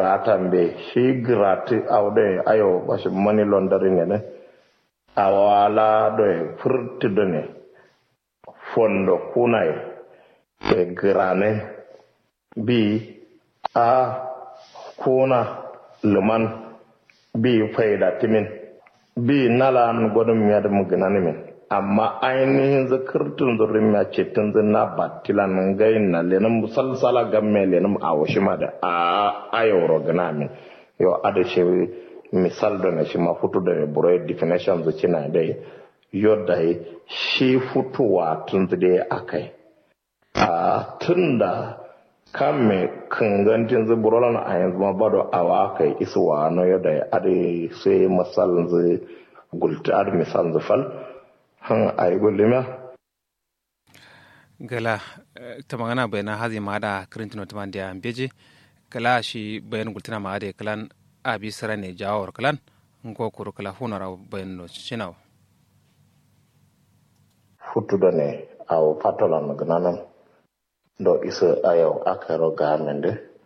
gratan be shi grati awde ayo bashi money laundering ne awala do e furti do ne fondo kunai e grane bi a kuna luman bi faida timin bi nalan godum yadum gnani min amma ainihin zakirtun zurin ya ce tun zina batilan gai na lenin musalsala gamme lenin a washi ma da a ayoro gana min yau ada shi misal da na shi ma futu da ne buro definition zuci na dai yau da shi futuwa tun da akai a tun da kan me kangantin zuburolan a yanzu ma bado awa kai isuwa no yau da ada sai misalin zai gulta ada misalin zufal han ay gollema gala tamagana bayna hazi maada krintino tamandia beji kala shi bayan gultina maade kalan abi sarane jawor kalan ngo kuro kala hunara bayan no chinaw futtudo ne aw patolan gnanan do isa ayo akaro gamende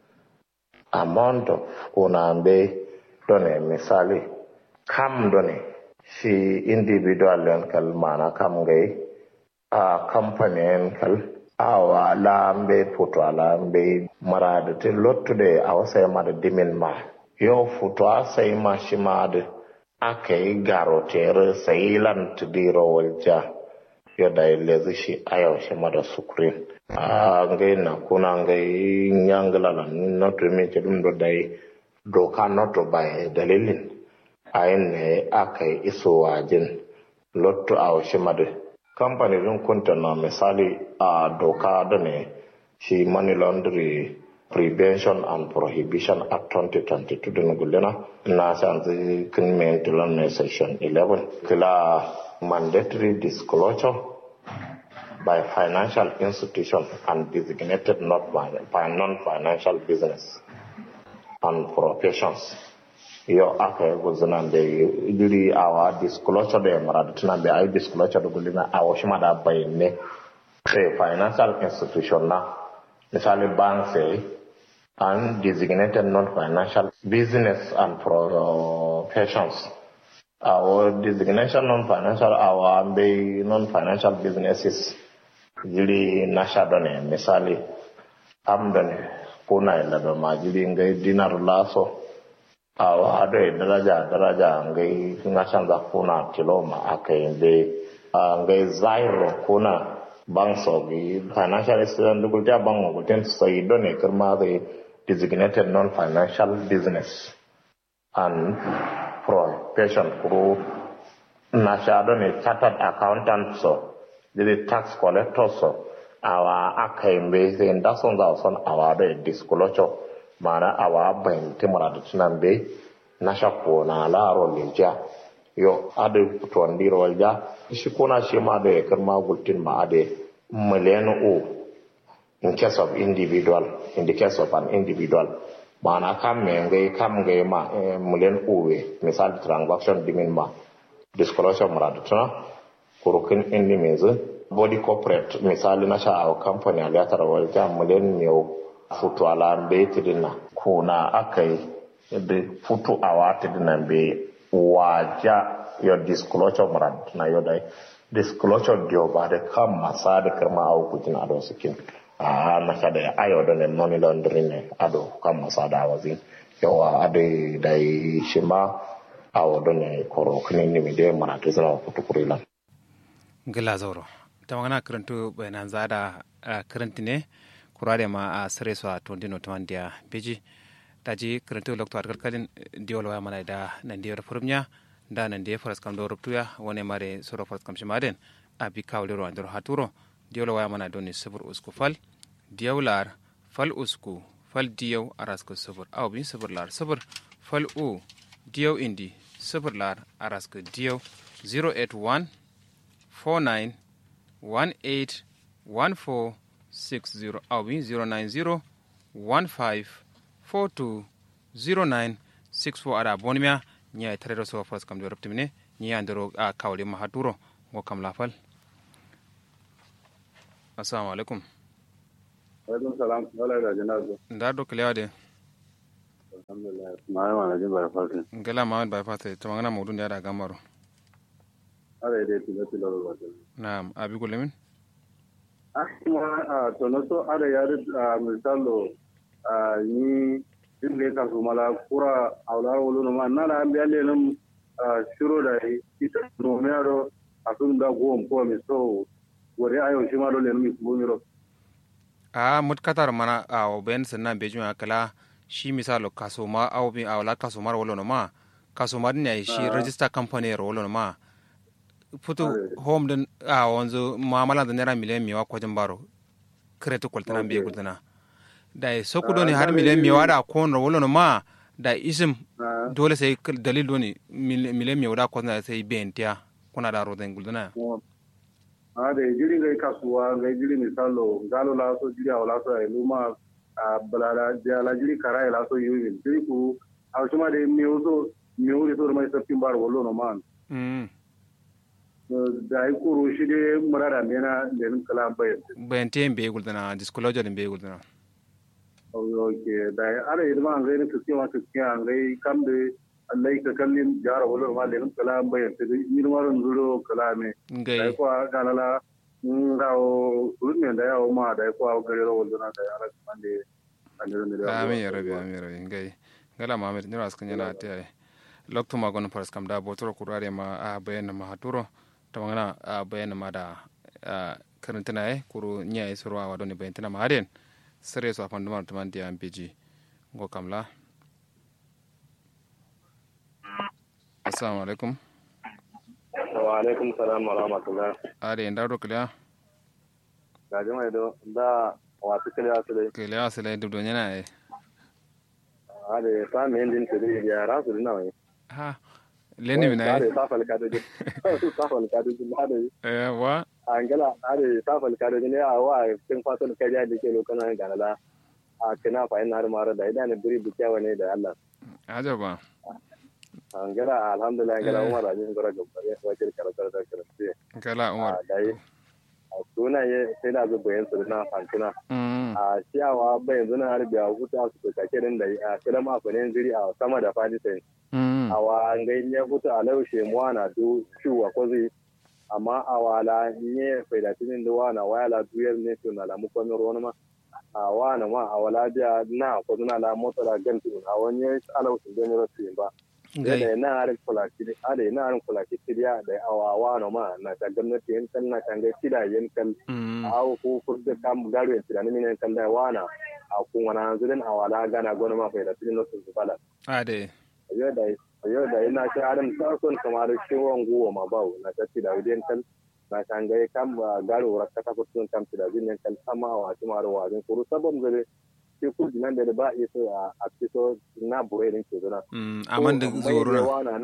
amount of unambe done misali kam done shi individual yan kal mana kam gai a company yan kal awa lambe puto lambe marade te lottude awa sai mada dimin ma yo futo a sai ma shi mada aka yi garotere sai lan tudiro walja yo da lezi shi ayo shi mada sukurin a ngai na kuna ngai nyangala la noto mi ke dum do dai doka noto bai dalilin ayin ne aka yi iso wajen lotto a washe madu kamfani din kunta na misali a doka da ne shi money laundry prevention and prohibition act 2022 din gulina na san zai kin mai tilan mai section 11 kila mandatory disclosure by financial institution and designated not by non-financial business and professions yo aka yi guzunan da yuri awa disclosure da yamara da tunan da ayi disclosure da gulina a wasu ma da bayanne sai financial institution na misali bank sai and designated non-financial business and professions our designation non-financial our bai non-financial businesses jiri na shaɗo ne misali amda ne kuna ila da majiri ngai dinar laso awa ado e daraja daraja ngai nga canza kuna kiloma akai be ngai zairo kuna bangso gi financial institution dugul ja bango guten sai do ne kirma the designated non-financial business and profession kuro na shaɗo ne chartered accountant so the tax collector so awa akai be sai da son za son awa da disclosure mana awa bayan timara da tunan be na shakko na laro leja yo ade tuwan diro walja shi kona shi ma da yakar magultin ma ade miliyan o in case of individual in the case of an individual mana kam me ngai kam ngai ma miliyan o we misal transaction dimin ma disclosure mara da tunan kurukin indi mezi body corporate misali na sha a company a gatar walja miliyan ne futu ala be tidina kuna akai de futu awa tidina be waja your disclosure murad na yo dai disclosure dio ba de kam masa de kama au kutin ado sikin a na ka da ayo da ne money laundering ne ado kam masa da wazi yawa ade dai shima awo do ne koro kini ni mi de mana to zara futu kurila gila zauro ta magana karantu bayanan zada karanti ne kurade ma a sare su a tondino tamandiya beji daji karantu lokto ar kalkalin diol waya mana da nan diyar furumnya da nan diyar faras kam do ruptuya wone mare soro faras kam shimaden abi kawle ro andro haturo diol waya mana doni sabur usku fal diyawlar fal usku fal diyaw arasku sabur aw bin sabur lar sabur fal u diyaw indi sabur lar arasku diyaw 081 49 18 14 60 awi 090 15 42 09 64 ada bonimia nya e tarero so fas kam do reptimine nya andoro a kawle ma haturo go kam lafal assalamu alaikum alaikum salam wala da janazo ndar do klewa de alhamdulillah ma ma na jin bar fasin ngala mamad bai fata ta magana mawdun da da gamaro ara dai tilo tilo ba ta na'am abi gulemin ah kuma a to no so ara ya da misalo a ni din ne ka su mala kura awla wolo no ma na la ambi ale num shiro da ita no me aro asun da go ko mi so wore ayo shi ma do le mi ko mi ro a mut katar mana a ben sanna be juma kala shi misalo kaso ma aw bi awla kaso mar wolo no ma kaso mar ne shi register company ro wolo no ma futu home din a wanzu muamala da naira miliyan miwa kwajin baro kretu kwaltana biye gudana da ya soku doni har miliyan miwa da kon ro wolo no ma da isim dole sai dalil doni miliyan miwa da kwajin sai bentiya kuna da rodan gudana a da jiri ngai kasuwa ngai jiri misalo galo la so jiri awla so ai luma a balala jala jiri kara la so yuwi jiri ku a shuma de miuso miuri so mai sapin bar wolo no man mm da ai kuru shi de murada mena den kala bayan bente be gudana disclosure din be gudana oke da ara idma ngai ne kuke wa kuke ngai kam de Allah ka kallin jara wolo ma den kala bayan te ni maro nduro kala me ngai da ko galala ngao ulme da yawo ma da ko gare ro wolo na da ara mande ande ne amin ya rabi amin ya rabi ngai ngala mamed ni ras kanya te ay lokto ma gon paras kam da botoro kurare ma a bayan ma haturo to ngana a bayan ma da karantana ay kuru nya ay surwa wa doni bayan tana ma haden sere so afandu ma to man dia mpg ngo kamla assalamu alaikum wa alaikum salam wa rahmatullah ade ndaro kila ga jama'a do da wasu kila su dai kila asale dubdo nyana ay ade ta me din su dai ya rasu dina wai ha leni mina ade ta fal ka dai ta fal ka dai ade eh wa angala ade ta fal ka dai ne a wa kin faton ka ja dake lokana ganala a kina fa ina har mara da idan biri bukiyawa ne da Allah ajaba angala alhamdulillah angala umar ajin gora gaba wajen karatar da karatu kala umar dai a sunaye sai da zuba yin su na fantina mm a ciyawa bai yanzu na harbi a huta su ka kirin da a kiran afirin jiri a sama da fadisai mm a wa ngai ya huta a laushe muwa na du ciwa kwazi amma a wala nye faidatinin da wana wala duyar ne su na lamu kwamin ruwan ma a wana ma a wala biya na kwazi na la motsa da gantu a wani alausun don yi rasu ba ngai da na harin kulaki da na harin kulaki kiriya da awawa no ma na ta gwamnati yan kan na kan ga kida yan kan mm awo ko kurda kam garo yan tirani min kan da wana a kun wana zulin awala gana gona ma fa da tin no su bala ade ayo da ayo da ina ta harin ta son kamar ciwon guwa ma bawo na ta tida yan kan na kan ga kam garo rakka ta kurtun kam tida yan kan sama wa ti maro wa din kuru sabon zare ke kudi nan da ba iso a fito na bure din ke zuna mm aman da zoruna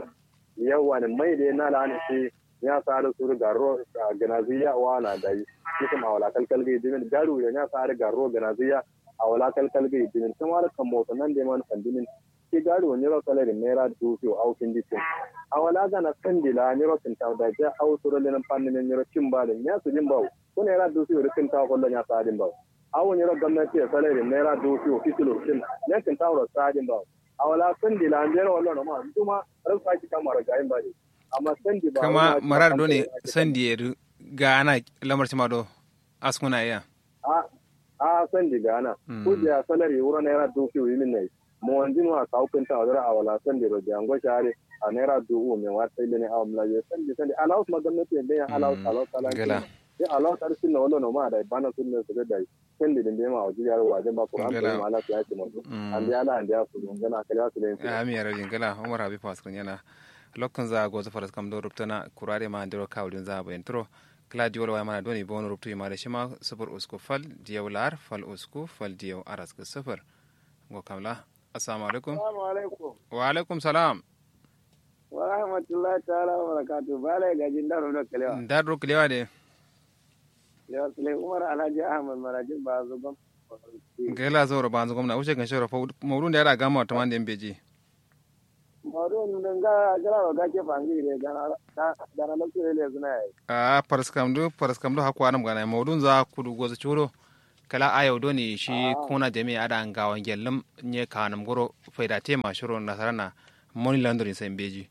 yawa ne mai da na lani shi ya sa da su garo ganaziya wana da yi kuma a wala kalkal ga dimin garu ya ya sa da garo ganaziya a wala kalkal ga dimin kuma da kan mota nan da man kandinin ke garu ne ro kala da naira dubu au kin dikin a wala ga na kandila ne ro kin ta da ja au suro le nan pannin ne ro kin ba da ya su jin bawo ko naira dubu ro kin ta ko ya sa din bawo awon yaro gwamnati ya salari naira dubu fitilo kin yankin tawar sadin bawo a wala sandi la biyar wannan ma kuma ran saki kamar gayin ba ne amma sandi ba kama marar do ne sandi yeru ga ana lamar cima do askuna iya a a sandi ga ana ko da salari wura naira dubu yi min ne mo wanjin wa ka hukun ta wadara a wala sandi ro da ngo share a naira dubu me wa sai ne a wala ye sandi sandi alaus ma gwamnati ne ya alaus alaus alaus gala ya alaus ar sinna wala no ma da bana sunne su da sandi din da ma wajen yaro wajen ba qur'an Gala. ko ma ala ya ce mu an da ala an da su ngana kala su ne ami yara jingala umar habi paskun yana lokkan za go zafaras kam do ruptana kurare ma ndiro kawlin za ba entro kala diwol wa mana doni bon ruptu ma da shima sufur usku fal diyaw lar fal usku fal diyaw aras ka sufur go kamla assalamu alaikum Assalamu alaikum wa alaikum salam wa rahmatullahi ta'ala wa barakatuh bala gajin daro da kalewa ndar kilewa de ya sule umar alhaji ahmad marajin ba zo gam gela zoro banzu gomna ushe kan shoro mawrun da yara gama to mande mbeji mawdu nun ga gara wa gake fangi de gana gana lokacin le zuna yi a paraskam do paraskam do hakwa nam gana mawrun za kudu goza churo kala ayo doni shi kuna jami ada ngawan gellam nye kanam goro faida tema shiro nasarana money laundering sai beji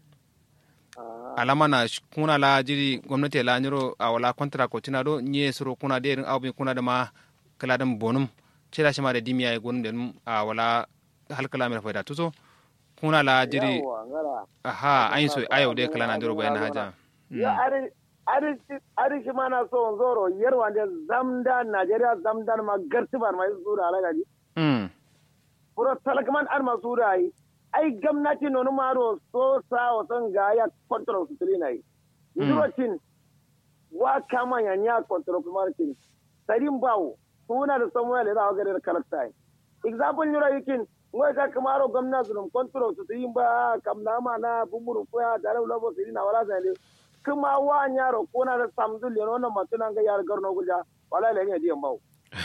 alama na sh- kuna la jiri gwamnati la nyiro a wala kontra ko tina do nye suro kuna de irin abu kuna da ma kala dan bonum cira shi ma da dimiya ya gonum den a wala halkala mai faida tuso kuna la jiri yawa ngara aha ayin so ayo de kala na ndiro bayan haja ya ari ari ari shi mana so zoro yarwa da zamda Najeriya zamdan ma gartibar mai sura alagaji mm puro talakman an masura yi ai gwamnati nonu maro so sa o son ga ya control su tuli nai yurocin wa kama ya nya control kuma tin sarin bawo suna da samuel da ga da karakta example yura yikin ngoi ka kamaro gwamnati dum control su tin ba kam na ma na bumuru ko ya da labo su na wala sai kuma wa nya ro ko na da samdul yo no matuna ga yar garno gulja wala le ne diyan bawo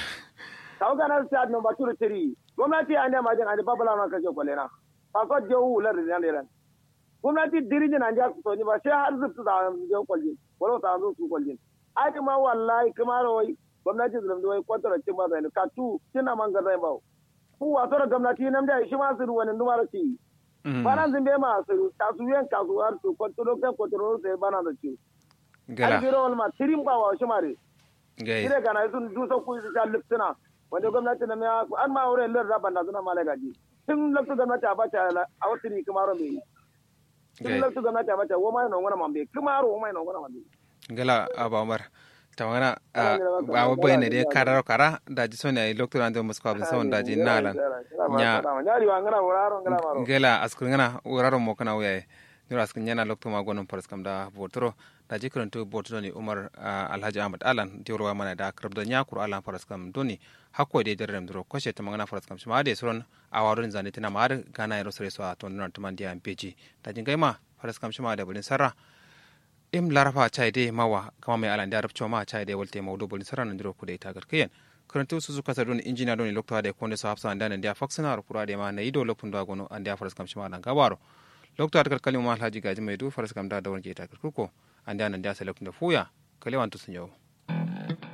kawo kana sa no ba turu tiri gwamnati an da majin an babala na kaje kwalena fa ko je wu lar da ne ran gwamnati dirijin an ja so ni ba sai har zubtu da je kwalji wala ta zo su kwalji ai kuma wallahi kuma rawai gwamnati zulum da wai kwantara cin ba zai ka tu kina man ga zai ba ku wato da gwamnati nan da shi ma su wani numara ci bana zin be ma su kasuyen kasuwar su kwantaro kan kwantaro sai bana da ci ai gala biro wal ma tirin ba wa shi mare gai ire kana sun dusa ku su sha liptuna wanda gwamnati na ya an ma wurin lar raban na suna mala gaji tun lokacin gwamnati a bata a wasu ne kuma ron bai tun gai lokacin gwamnati a bata woma yana wani mambe kuma ro woma yana wani mambe gala aba umar tamana Ana jira maka, ba wa ana bayne jira de maka. karar kara da ji sonya lokto ande musko abin sawon da ji nalan nya nyari wa ngana wuraro ngana maro gela askun ngana wuraro mo kana wuyaye nura askun nyana lokto ma gonon paras kam da botoro da ji karanto botoro ni umar ah, alhaji ahmad alan diorwa mana da krab da nya kur alan paras kam doni hakko de derrem dro koshe ta mangana paras kam shima de suron awarun zane tina ma har gana yaro sare so a ton nan tuman dia mpeji da jin gaima paras kam shima da bulin sarra im larafa chai de mawa kama mai alan da arabcho ma chai de walte mawdu bulin sarra nan dro ku de ita garkiyen karanto su suka sadon injina don lokto de konde so hafsa andan dia faksana ro kura de ma na ido lokun da gono an dia faras kam shima dan gabaro lokto atakal kalima alhaji gaji mai du faras kam da da wonke ita garkuko an dia nan dia sai lokun da fuya kalewan to sun yau